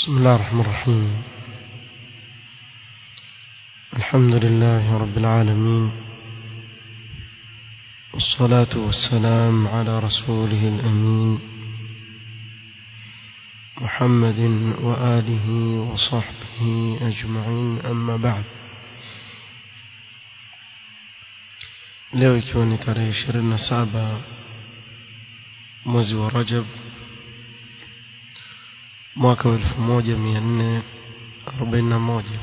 بسم الله الرحمن الرحيم الحمد لله رب العالمين والصلاة والسلام على رسوله الأمين محمد وآله وصحبه أجمعين أما بعد leo ikiwa ni tarehe ishirini na saba mwezi wa rajab mwaka wa elfu moja mia nne arobaini na moja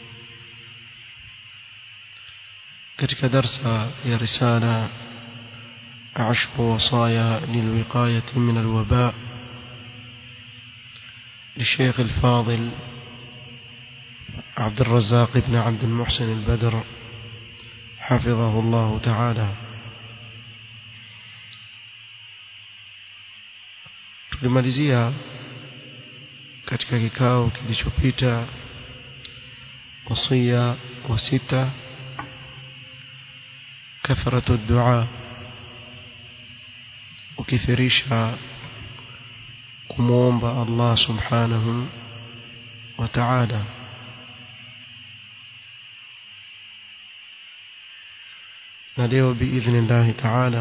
katika darsa ya risala عشر وصايا للوقاية من الوباء للشيخ الفاضل عبد الرزاق بن عبد المحسن البدر حفظه الله تعالى tulimalizia katika kikao kilichopita wasia wa sita kathratu dua ukithirisha kumwomba Allah subhanahu wa ta'ala na leo biidhnillahi ta'ala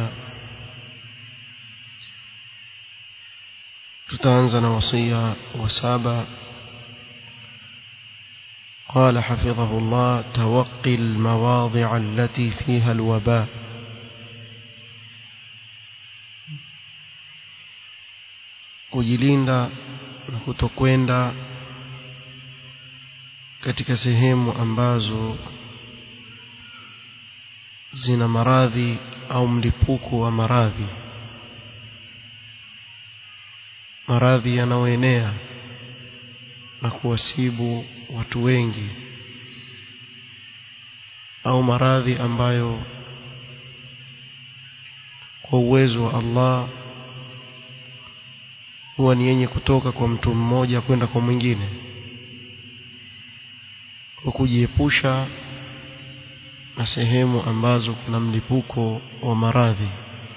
tutaanza na wasia wa saba قال حفظه الله توقي المواضع التي فيها الوباء kujilinda na kutokwenda katika sehemu ambazo zina maradhi au mlipuko wa maradhi maradhi yanayoenea na kuwasibu watu wengi au maradhi ambayo kwa uwezo wa Allah huwa ni yenye kutoka kwa mtu mmoja kwenda kwa mwingine kwa kujiepusha na sehemu ambazo kuna mlipuko wa maradhi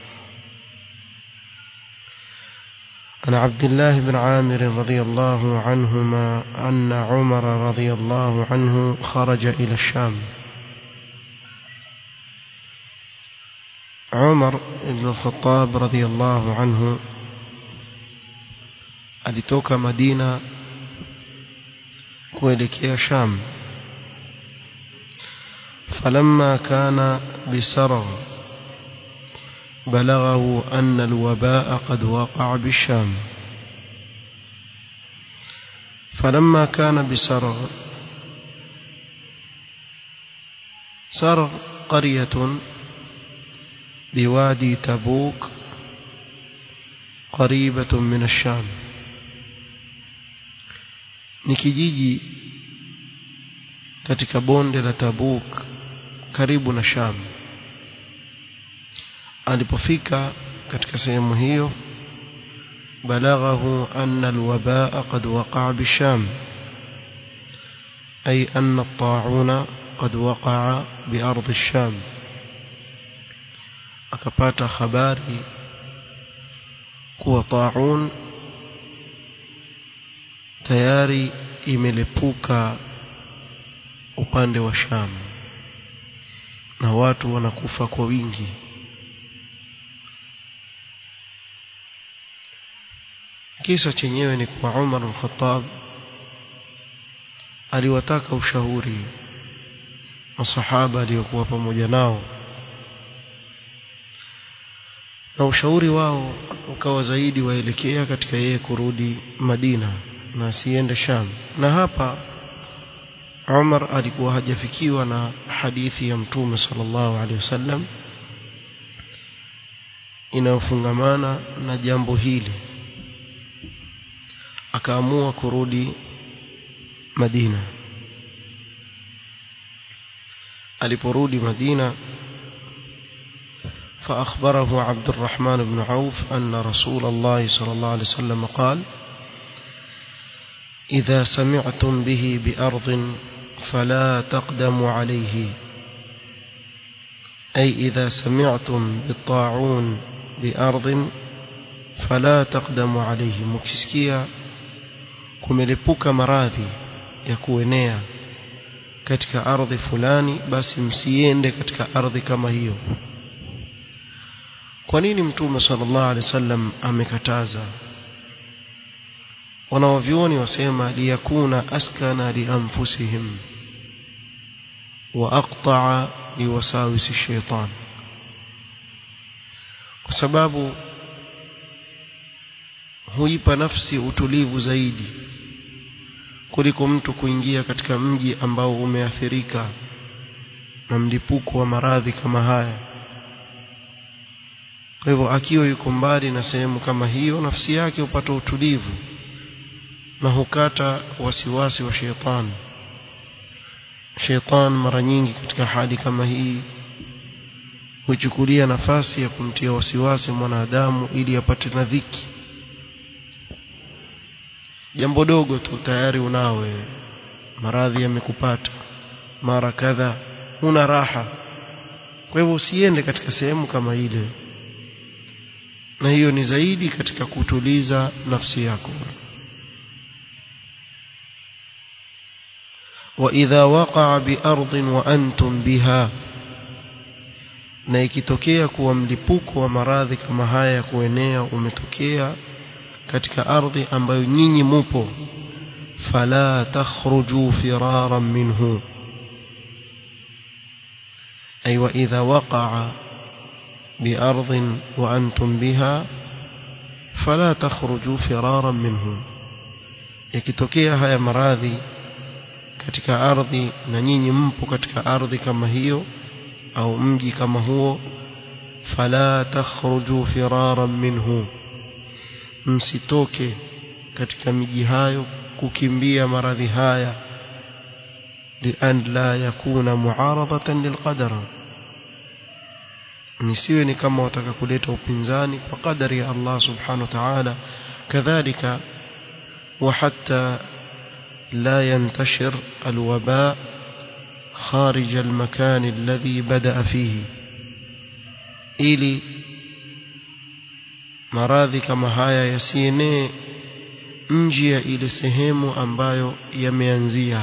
عن عبد الله بن عامر رضي الله عنهما أن عمر رضي الله عنه خرج إلى الشام عمر بن الخطاب رضي الله عنه alitoka Madina kuelekea Sham فلما كان بسرغ بلغه أن الوباء قد وقع بالشام فلما كان بسرغ سرغ قرية بوادي تبوك قريبة من الشام ni kijiji katika bonde la Tabuk karibu na Sham alipofika katika sehemu hiyo balaghahu anna alwabaa qad waqa'a bisham ay anna at-ta'una qad waqa'a bi ardi ash-sham akapata habari kuwa ta'un tayari imelepuka upande wa Sham na watu wanakufa kwa wingi kisa chenyewe ni kwa Umar al-Khattab aliwataka ushauri masahaba aliyokuwa pamoja nao na ushauri wao ukawa zaidi waelekea katika yeye kurudi Madina na asiende Sham na hapa Umar alikuwa hajafikiwa na hadithi ya Mtume sallallahu alaihi wasallam inayofungamana na jambo hili akaamua kurudi Madina aliporudi Madina فأخبره عبد الرحمن بن عوف أن رسول الله صلى الله عليه وسلم قال إذا سمعتم به بأرض فلا تقدموا عليه أي إذا سمعتم بالطاعون بأرض فلا تقدموا عليه مكسكيا kumelipuka maradhi ya kuenea katika ardhi fulani basi msiende katika ardhi kama hiyo kwa nini mtume sallallahu alaihi wasallam amekataza wanawavyuoni wasema liyakuna askana lianfusihim wa aqta'a liwasawisi shaitan kwa sababu huipa nafsi utulivu zaidi kuliko mtu kuingia katika mji ambao umeathirika na mlipuko wa maradhi kama haya kwa hivyo akiwa yuko mbali na sehemu kama hiyo nafsi yake hupata utulivu na hukata wasiwasi wa shetani shetani mara nyingi katika hali kama hii huchukulia nafasi ya kumtia wasiwasi mwanadamu ili apate na dhiki jambo dogo tu tayari unawe maradhi yamekupata mara kadha huna raha kwa hivyo usiende katika sehemu kama ile na hiyo ni zaidi katika kutuliza nafsi yako وإذا وقع بأرض وأنتم بها na ikitokea kuwa mlipuko wa maradhi kama haya ya kuenea umetokea katika ardhi ambayo nyinyi mupo fala takhruju firaran minhu ay wa idha waqa'a bi ardhin wa antum biha fala takhruju firaran minhu ikitokea haya maradhi katika ardhi na nyinyi mpo katika ardhi kama hiyo au mji kama huo fala takhruju firaran minhu msitoke katika miji hayo kukimbia maradhi haya lian la yakuna muaradatan lilqadar nisiwe ni kama wataka kuleta upinzani kwa kadari ya Allah subhanahu wa ta'ala kadhalika wa hatta لا ينتشر الوباء خارج المكان الذي بدأ فيه ili maradhi kama haya yasienee nje ya ile sehemu ambayo yameanzia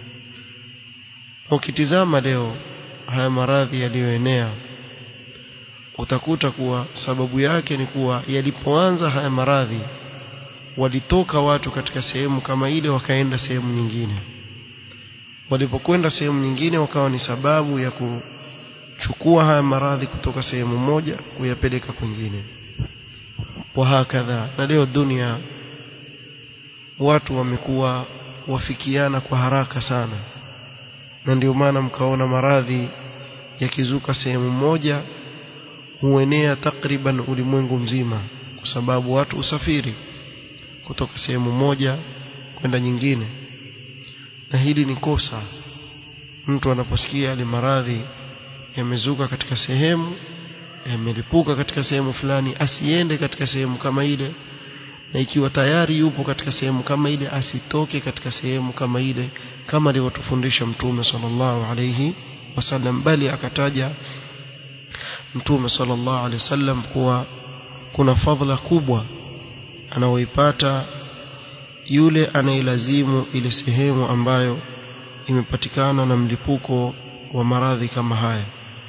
ukitizama leo haya maradhi yaliyoenea utakuta kuwa sababu yake ni kuwa yalipoanza haya maradhi walitoka watu katika sehemu kama ile wakaenda sehemu nyingine walipokwenda sehemu nyingine wakawa ni sababu ya kuchukua haya maradhi kutoka sehemu moja kuyapeleka kwingine wahakadha na leo dunia watu wamekuwa wafikiana kwa haraka sana na ndio maana mkaona maradhi yakizuka sehemu moja huenea takriban ulimwengu mzima kwa sababu watu usafiri kutoka sehemu moja kwenda nyingine na hili ni kosa mtu anaposikia yale maradhi yamezuka katika sehemu yamelipuka katika sehemu fulani asiende katika sehemu kama ile na ikiwa tayari yupo katika sehemu kama ile asitoke katika sehemu kama ile kama alivyotufundisha mtume sallallahu alayhi wasallam bali akataja mtume sallallahu alayhi wasallam kuwa kuna fadhila kubwa anaoipata yule anayelazimu ile sehemu ambayo imepatikana na mlipuko wa maradhi kama haya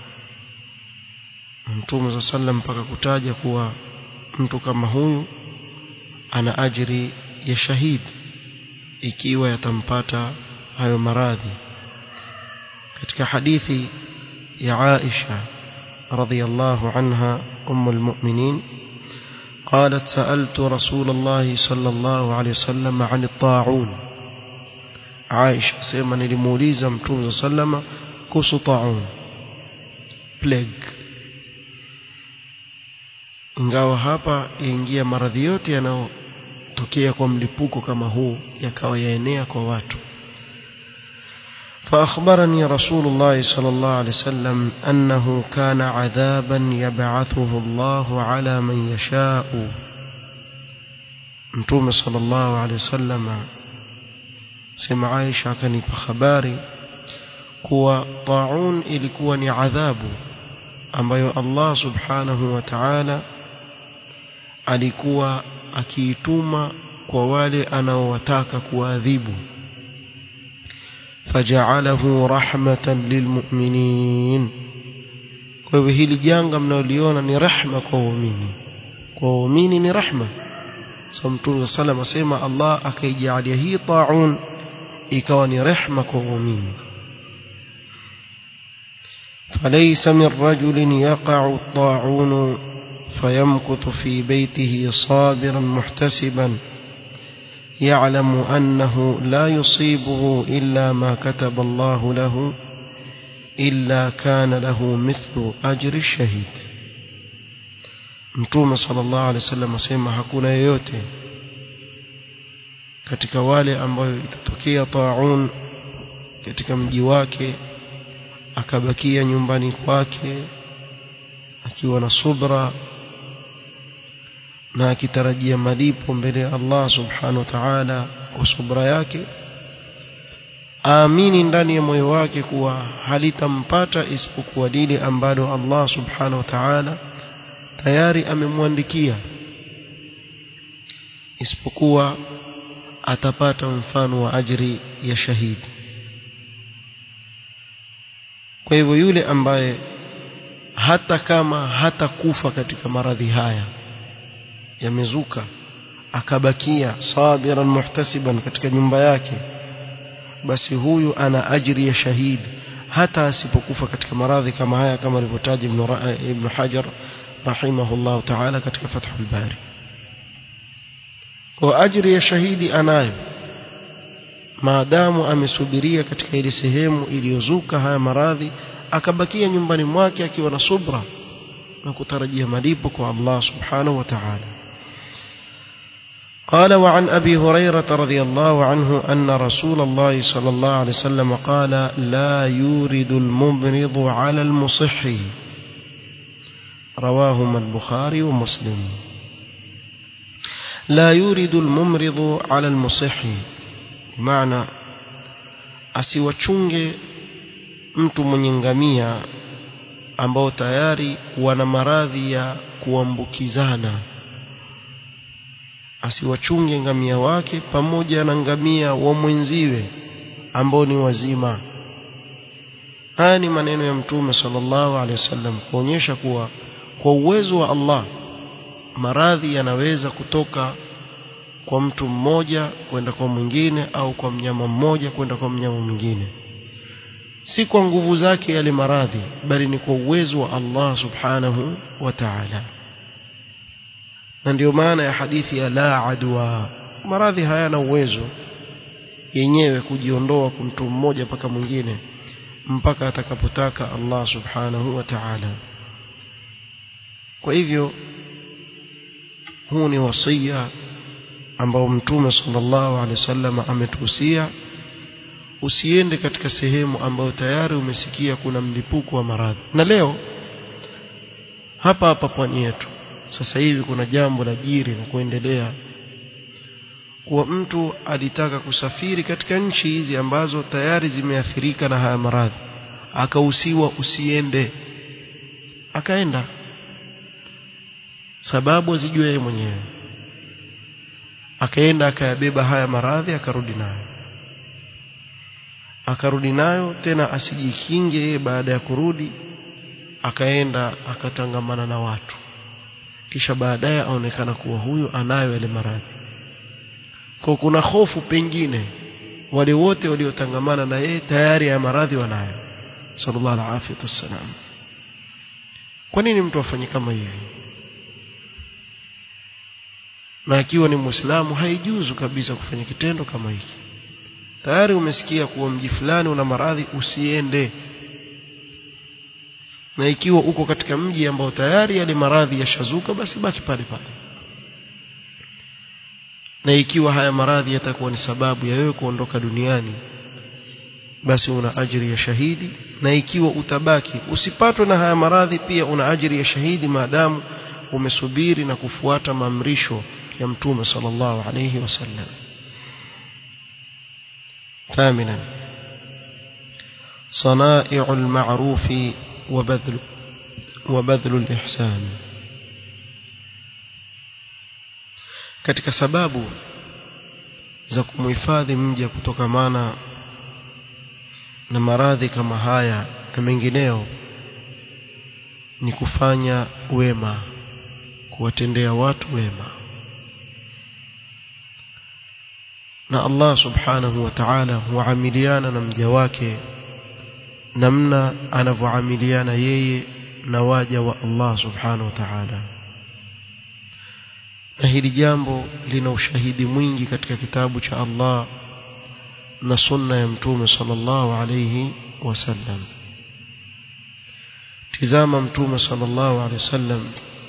Mtume za sallam mpaka kutaja kuwa mtu kama huyu ana ajiri ya shahidi ikiwa yatampata hayo maradhi katika hadithi ya Aisha radhiyallahu anha ummul mu'minin قالت سألت رسول الله صلى الله عليه وسلم عن الطاعون عائشة سيما نلموليزا متوم صلى الله عليه وسلم كوس طاعون plague ingawa hapa yaingia maradhi yote yanayotokea kwa mlipuko kama huu yakawa yaenea kwa watu فأخبرني رسول الله صلى الله عليه وسلم أنه كان عذابا يبعثه الله على من يشاء متوم صلى الله عليه وسلم سمع عائشة كان بخباري kuwa taun ilikuwa ni adhabu ambayo Allah subhanahu wa ta'ala alikuwa akiituma kwa wale anaowataka kuadhibu faja'alahu rahmatan lilmu'minin kwa hivyo hili janga mnaoliona ni rahma kwa waumini kwa waumini ni rahma so mtume sallam asema Allah akaijalia hii taun ikawa ni rehma kwa waumini فليس من رجل يقع الطاعون فيمكث في بيته صابرا محتسبا يعلم أنه لا يصيبه إلا ما كتب الله له إلا كان له مثل أجر الشهيد mtume sallallahu alaihi wasallam asema hakuna yeyote katika wale ambayo itatokea taun katika mji wake akabakia nyumbani kwake akiwa na subra na akitarajia malipo mbele ya Allah subhanahu wa ta'ala kwa subra yake aamini ndani ya moyo wake kuwa halitampata isipokuwa lile ambalo Allah subhanahu wa ta'ala tayari amemwandikia isipokuwa atapata mfano wa ajri ya shahidi kwa hivyo yule ambaye hata kama hata kufa katika maradhi haya yamezuka akabakia sabiran muhtasiban katika nyumba yake basi huyu ana ajri ya shahidi hata asipokufa katika maradhi kama haya kama alivyotaja ibn, ibn Hajar rahimahullah ta'ala katika Fathul Bari kwa ajri ya shahidi anayo maadamu amesubiria katika ile sehemu iliyozuka haya maradhi akabakia nyumbani mwake akiwa na subra na kutarajia malipo kwa Allah subhanahu wa ta'ala قال وعن أبي هريرة رضي الله عنه أن رسول الله صلى الله عليه وسلم قال لا يورد الممرض على المصح رواهما البخاري ومسلم لا يورد الممرض على المصح بمعنى asiwachunge mtu mwenye ngamia ambao tayari wana maradhi ya kuambukizana asiwachunge ngamia wake pamoja na ngamia wa mwenziwe ambao ni wazima haya ni maneno ya mtume sallallahu alaihi wasallam kuonyesha kuwa kwa uwezo wa Allah maradhi yanaweza kutoka kwa mtu mmoja kwenda kwa mwingine au kwa mnyama mmoja kwenda kwa mnyama mwingine si kwa nguvu zake yale maradhi bali ni kwa uwezo wa Allah subhanahu wa ta'ala na ndio maana ya hadithi ya la adwa maradhi hayana uwezo yenyewe kujiondoa kwa mtu mmoja mpaka mwingine mpaka atakapotaka Allah subhanahu wa ta'ala kwa hivyo huu ni wasia ambao mtume sallallahu alaihi wasallam ametuhusia usiende katika sehemu ambayo tayari umesikia kuna mlipuko wa maradhi na leo hapa hapa pwani yetu sasa hivi kuna jambo la jiri na kuendelea kuwa mtu alitaka kusafiri katika nchi hizi ambazo tayari zimeathirika na haya maradhi akahusiwa usiende akaenda sababu azijue yeye mwenyewe akaenda akayabeba haya maradhi akarudi nayo akarudi nayo tena asijikinge yeye baada ya kurudi akaenda akatangamana na watu kisha baadaye aonekana kuwa huyu anayo yale maradhi kwa kuna hofu pengine wale wote waliotangamana na yeye tayari ya maradhi wanayo sallallahu alaihi wasallam kwa nini mtu afanye kama hivi na akiwa ni muislamu haijuzu kabisa kufanya kitendo kama hiki tayari umesikia kuwa mji fulani una maradhi usiende na ikiwa uko katika mji ambao tayari yale maradhi yashazuka basi baki pale pale na ikiwa haya maradhi yatakuwa ni sababu ya wewe kuondoka duniani basi una ajiri ya shahidi na ikiwa utabaki usipatwe na haya maradhi pia una ajiri ya shahidi maadamu umesubiri na kufuata maamrisho ya mtume sallallahu alayhi wasallam ثامنا صنائع المعروف وبذل وبذل الإحسان katika sababu za kumhifadhi mja kutokamana na maradhi kama haya na mengineo ni kufanya wema kuwatendea watu wema na Allah subhanahu wa ta'ala huamiliana na mja wake namna anavyoamiliana yeye na waja wa Allah subhanahu wa ta'ala na hili jambo lina ushahidi mwingi katika kitabu cha Allah na sunna ya mtume sallallahu alayhi wasallam tizama mtume sallallahu alayhi wasallam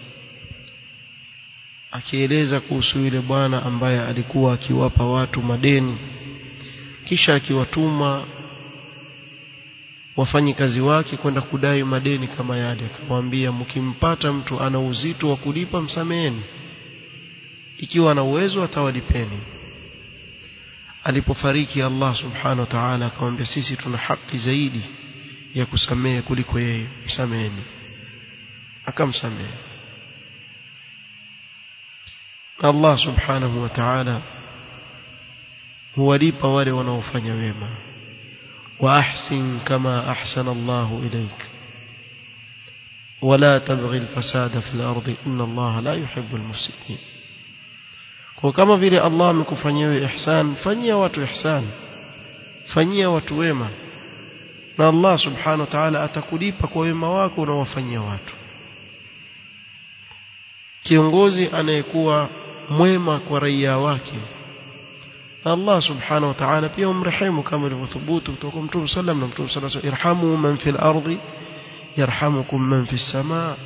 akieleza kuhusu yule bwana ambaye alikuwa akiwapa watu madeni kisha akiwatuma wafanyikazi wake kwenda kudai madeni kama yale akamwambia mkimpata mtu ana uzito wa kulipa msameheni ikiwa ana uwezo atawalipeni alipofariki Allah subhanahu wa ta'ala akamwambia sisi tuna haki zaidi ya kusamehe kuliko yeye msameheni akamsamehe Allah subhanahu wa ta'ala huwalipa wale wanaofanya wema wa ahsin kama ahsana Allah ilaik ولا تبغي الفساد في الأرض إن الله لا يحب المفسدين kwa kama vile Allah amekufanyia wewe ihsan fanyia watu ihsan fanyia watu wema na Allah subhanahu wa ta'ala atakulipa kwa wema wako unaowafanyia watu kiongozi anayekuwa mwema kwa raia wake Allah subhanahu wa ta'ala pia umrehemu kama ilivyothubutu kutoka Mtume sallam na Mtume sallallahu alayhi wasallam irhamu man fil ardi yarhamukum man fis samaa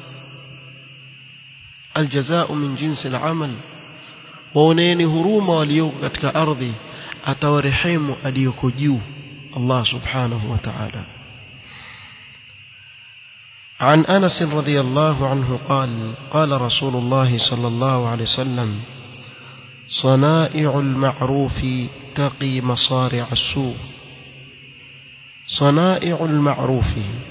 الجزاء من جنس العمل waoneeni huruma walioko katika ardhi atawarehemu aliyoko juu Allah subhanahu wa ta'ala عن أنس رضي الله عنه قال قال رسول الله صلى الله عليه وسلم صنائع المعروف تقي مصارع السوء صنائع المعروف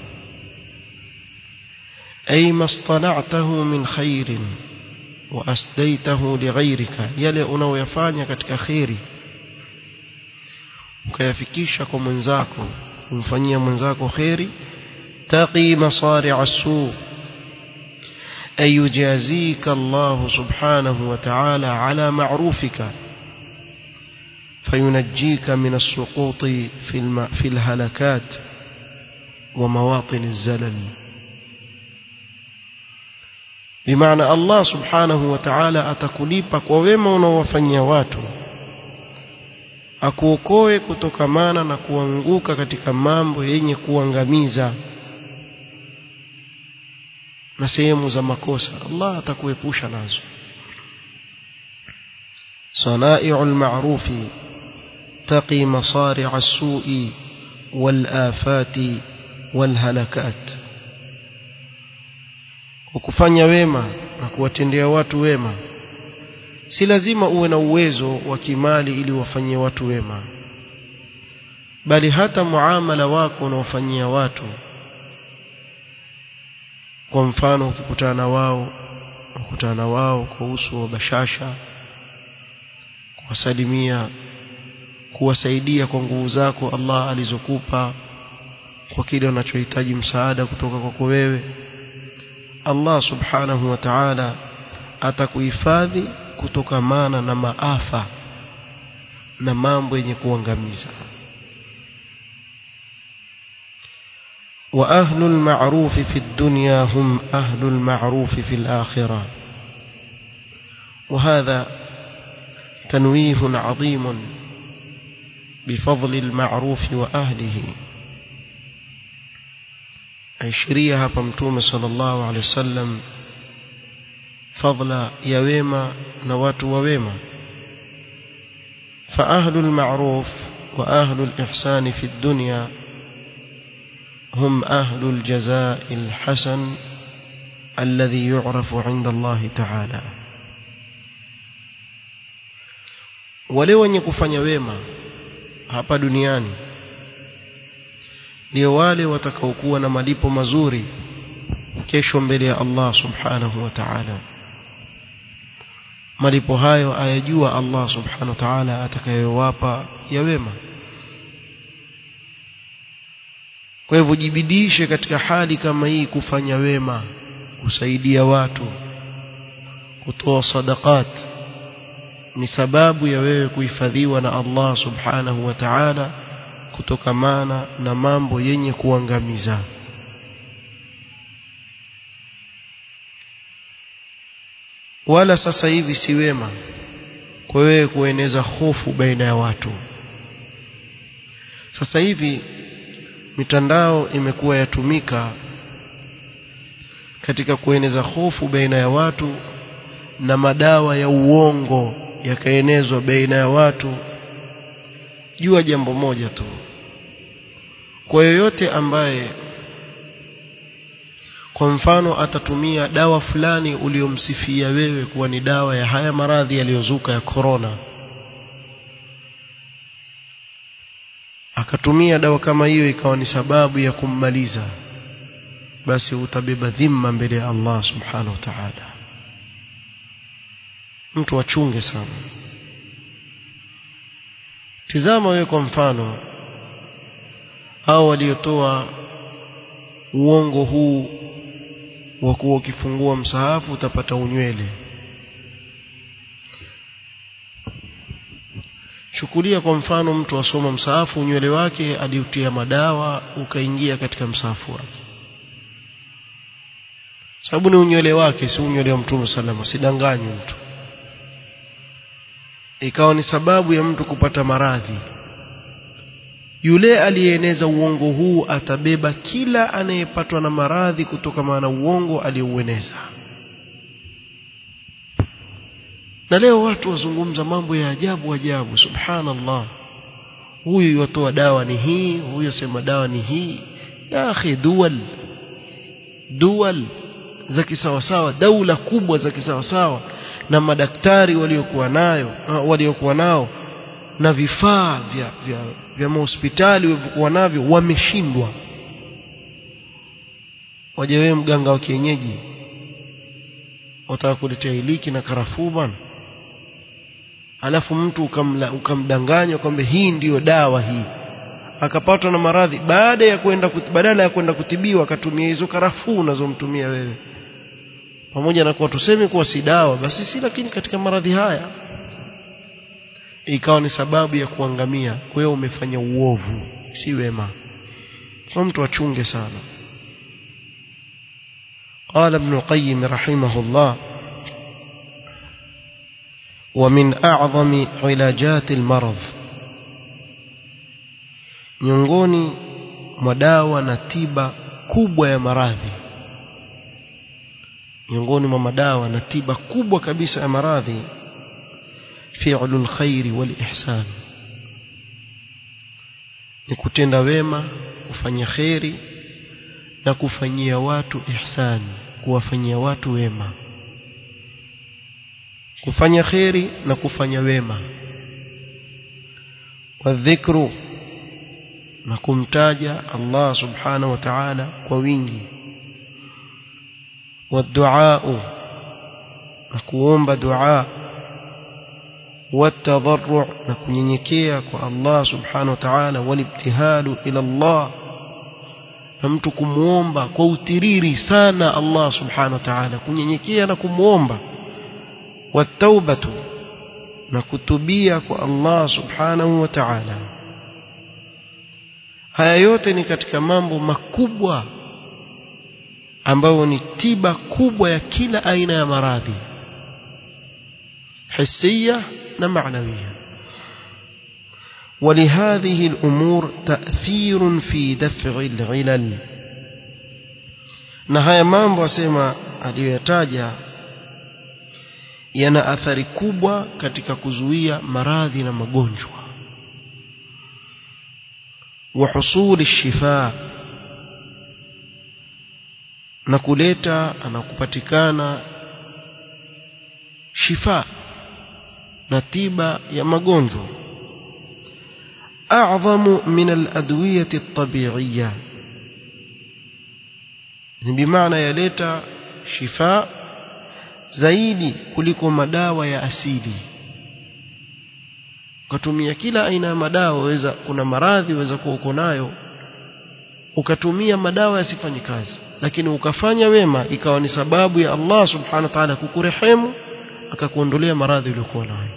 أي ما اصطنعته من خير وأسديته لغيرك يلي unaoyafanya katika khairi ukayafikisha kwa mwenzako kumfanyia mwenzako khairi taqi masari' as-su ay yujazika Allah subhanahu wa ta'ala ala ma'rufika فينجيك من السقوط في الم... في الهلكات ومواطن الزلل bimaana Allah subhanahu wa ta'ala atakulipa kwa wema unaowafanyia watu akuokoe kutokamana na kuanguka katika mambo yenye kuangamiza na sehemu za makosa Allah atakuepusha nazo صنائع المعروف تقي مصارع السوء والآفات والهلكات kufanya wema na kuwatendea watu wema si lazima uwe na uwezo wa kimali ili wafanyie watu wema bali hata muamala wako unaofanyia watu kwa mfano ukikutana na wao ukutana na wao kwa uso wa bashasha kuwasalimia kuwasaidia kwa nguvu zako Allah alizokupa kwa kile unachohitaji msaada kutoka kwako wewe Allah subhanahu wa ta'ala atakuhifadhi kutokamana na maafa na mambo yenye kuangamiza وأهل المعروف في الدنيا هم أهل المعروف في الآخرة وهذا تنويه عظيم بفضل المعروف وأهله aishiria hapa mtume sallallahu alaihi wasallam fadla ya wema na watu wa wema fa ahlul ma'ruf wa ahlul ihsan fi dunya hum ahlul jazaa'i alhasan alladhi yu'rafu 'inda Allah ta'ala wale wenye kufanya wema hapa duniani ndio wale watakaokuwa na malipo mazuri kesho mbele ya Allah subhanahu wa ta'ala malipo hayo ayajua Allah subhanahu wa ta'ala atakayowapa ya wema kwa hivyo jibidishe katika hali kama hii kufanya wema kusaidia watu kutoa sadaqat ni sababu ya wewe kuhifadhiwa na Allah subhanahu wa ta'ala kutokamana na mambo yenye kuangamiza wala sasa hivi si wema kwa wewe kueneza hofu baina ya watu sasa hivi mitandao imekuwa yatumika katika kueneza hofu baina ya watu na madawa ya uongo yakaenezwa baina ya watu jua jambo moja tu kwa yoyote ambaye kwa mfano atatumia dawa fulani uliomsifia wewe kuwa ni dawa ya haya maradhi yaliyozuka ya korona akatumia dawa kama hiyo ikawa ni sababu ya kummaliza basi utabeba dhima mbele ya Allah subhanahu wa ta'ala mtu achunge sana tizama wewe kwa mfano au waliotoa uongo huu wa kuwa ukifungua msahafu utapata unywele chukulia kwa mfano mtu asoma msahafu unywele wake aliutia madawa ukaingia katika msahafu wake sababu ni unywele wake si unywele wa mtume salama sidanganywe mtu ikawa ni sababu ya mtu kupata maradhi yule aliyeeneza uongo huu atabeba kila anayepatwa na maradhi kutokana na uongo aliyoueneza na leo watu wazungumza mambo ya ajabu ajabu subhanallah huyu yatoa dawa ni hii huyu sema dawa ni hii ya akhi dual dual za kisawasawa daula kubwa za kisawasawa na madaktari waliokuwa nayo waliokuwa nao na vifaa vya vya, vya mahospitali walivyokuwa navyo wameshindwa waje wewe mganga wa kienyeji wataka kuletea iliki na karafuu bwana alafu mtu ukamla, ukamdanganya kwamba hii ndiyo dawa hii akapatwa na maradhi baada ya kwenda badala ya kwenda kutibiwa akatumia hizo karafuu unazomtumia wewe pamoja na kuwa tuseme kuwa si dawa basi si lakini katika maradhi haya ikawa ni sababu ya kuangamia wewe umefanya uovu si wema kwa mtu achunge sana قال ابن القيم رحمه الله ومن أعظم علاجات المرض miongoni mwa dawa na tiba kubwa ya maradhi miongoni mwa madawa na tiba kubwa kabisa ya maradhi fi'lul khairi wal ihsan ni kutenda wema kufanya kheri na kufanyia watu ihsan kuwafanyia watu wema kufanya kheri na kufanya wema wadhikru na kumtaja Allah subhanahu wa ta'ala kwa wingi والدعاء نكوomba دعاء والتضرع نكنyenyekea kwa Allah subhanahu wa ta'ala walibtihalu ila Allah na mtu kumuomba kwa utiriri sana Allah subhanahu wa ta'ala kunyenyekea na kumuomba wataubatu na kutubia kwa Allah subhanahu wa ta'ala haya yote ni katika mambo makubwa ambayo ni tiba kubwa ya kila aina ya maradhi hisia na maanawia ولهذه الأمور تأثير في دفع العلل na haya mambo asema aliyoyataja yana athari kubwa katika kuzuia maradhi na magonjwa wa husuli shifa na kuleta na kupatikana shifa na tiba ya magonjwa أعظم من الأدوية الطبيعية بمعنى يلeta شفاء zaidi kuliko madawa ya asili ukatumia kila aina ya madawa waweza kuna maradhi waweza kuwa uko nayo ukatumia madawa yasifanye kazi lakini ukafanya wema ikawa ni sababu ya Allah subhanahu wa ta'ala kukurehemu akakuondolea maradhi uliyokuwa nayo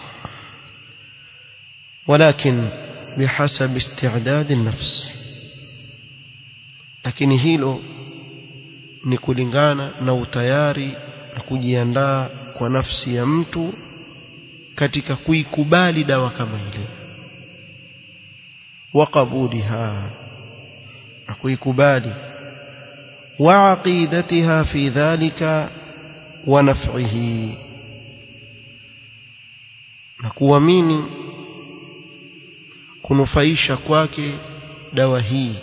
ولكن بحسب استعداد النفس lakini hilo ni kulingana na utayari na kujiandaa kwa nafsi ya mtu katika kuikubali dawa kama ile waqabuliha na kuikubali wa aqidatiha fi dhalika wa naf'ihi na kuamini kunufaisha kwake dawa hii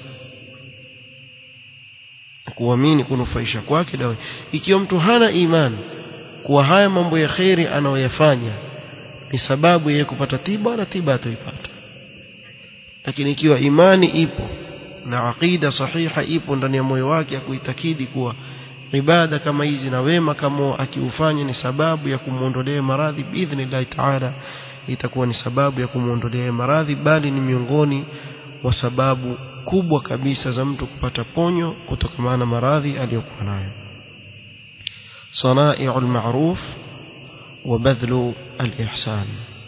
kuamini kunufaisha kwake dawa ikiwa mtu hana imani kuwa haya mambo ya kheri anayoyafanya ni sababu ya kupata tiba na tiba ataipata lakini ikiwa imani ipo na aqida sahiha ipo ndani ya moyo wake ya kuitakidi kuwa ibada kama hizi na wema kama akiufanya ni sababu ya kumuondolea maradhi biidhnillah taala itakuwa ni sababu ya kumuondolea maradhi bali ni miongoni wa sababu kubwa kabisa za mtu kupata ponyo kutokana na maradhi aliyokuwa nayo sanai'ul ma'ruf wa badhlu al-ihsan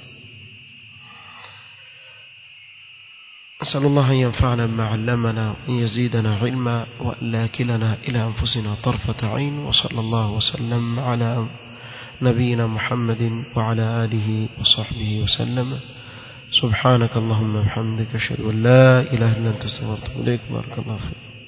أسأل الله أن ينفعنا بما علمنا وأن يزيدنا علما وأن لا كلنا إلى أنفسنا طرفة عين وصلى الله وسلم على نبينا محمد وعلى آله وصحبه وسلم سبحانك اللهم وبحمدك أشهد أن لا إله إلا أنت استغفرك إليك بارك الله فيك